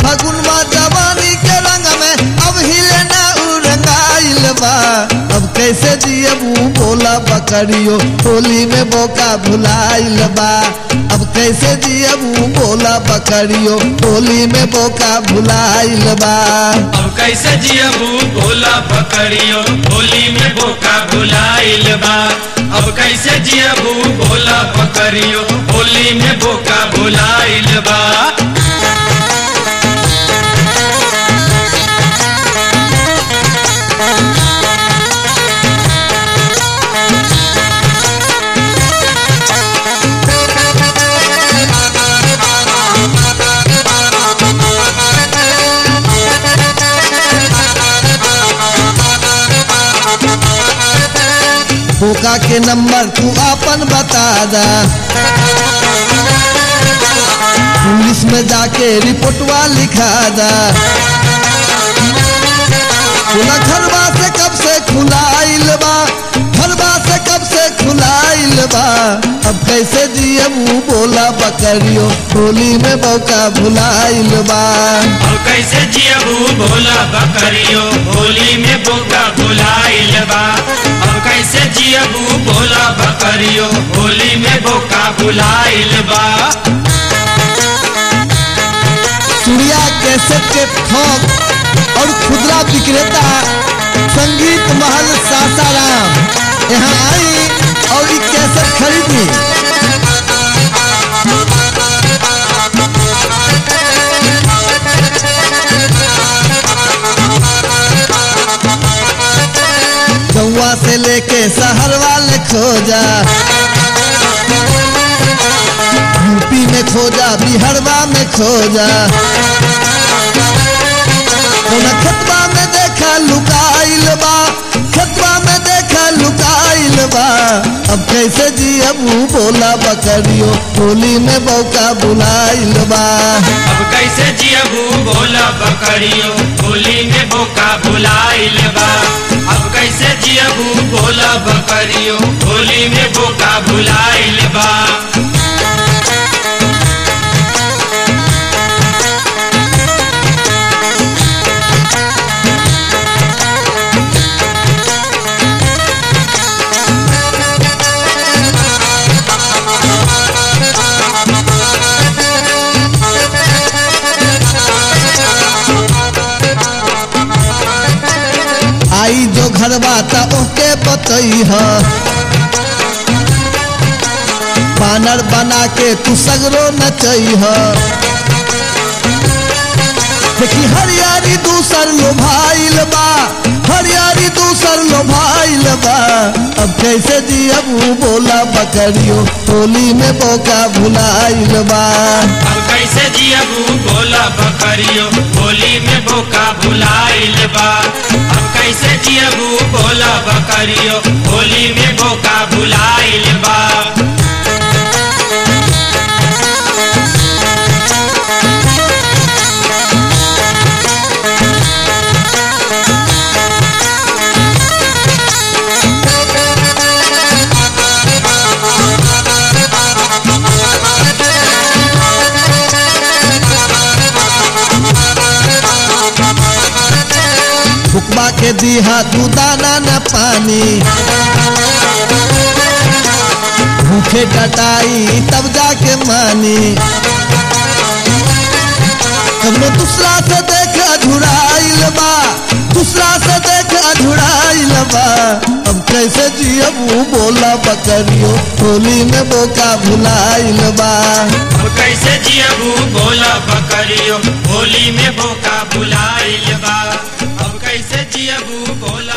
फगुनवा जवानी के रंग में अब हिले ना उ रंगाइल बा अब कैसे जियबू बोला बकरियो होली में बोका भुलाइल बा अब कैसे जियबू बोला बकरियो होली में बोका भुलाइल बा अब कैसे जियबू भोला पकड़ियो होली में बोका भुलाइल बा अब कैसे जियबू भोला पकड़ियो होली में बोका भुलाइल बा बोका के नंबर तू अपन बता दा पुलिस में जाके रिपोर्टवा लिखा दा खुला घरवा से कब से खुलाइल बा घरवा से कब से खुलाइल बा अब कैसे जियबू बोला बकरियो होली में बौका भुलाइल बा अब कैसे जियबू भोला पकड़ियो होली में बोका भुलाइल बा अब कैसे जियबू भोला पकड़ियो होली में बोका भुलाइल बा सूर्या कैसेट के थोक और खुदरा विक्रेता संगीत महल सासाराम यहाँ आई और ई कैसेट खरीदी गौवा से लेके शहर वाले खोजा यूपी में खोजा बिहारवा में खोजा कोना खतबा में देखा लुकाइल बा खतबा में देखा लुकाइल बा अब कैसे जियबू बोला बकरियो होली में बौका बुलाइल बा अब कैसे जियबू भोला पकड़ियो होली में बोका भुलाइल बा अब कैसे जियबू भोला पकड़ियो होली में बोका भुलाइल बा आई जो घरवा ता ओके बतई ह बानर बना के तू सगरो नचई ह देखी हरियारी दूसर लोभाइल बा हरियारी दूसर लोभाइल बा अब कैसे जियबू बोला बकरियो होली में बोका भुलाइल बा अब कैसे जियबू भोला पकड़ियो होली में बोका भुलाइल बा अब कैसे जियबू भोला पकड़ियो होली में बोका भुलाइल बा फुकबा के दीहा तू दाना न पानी भूखे कटाई तब जाके मानी हमने दूसरा से देख अझुराइल बा दूसरा से देख अझुराइल बा अब कैसे जियबू बोला बकरियो होली में बोका भुलाइल बा अब कैसे जियबू भोला पकड़ियो होली में बोका भुलाइल बा अब कैसे जियबू भोला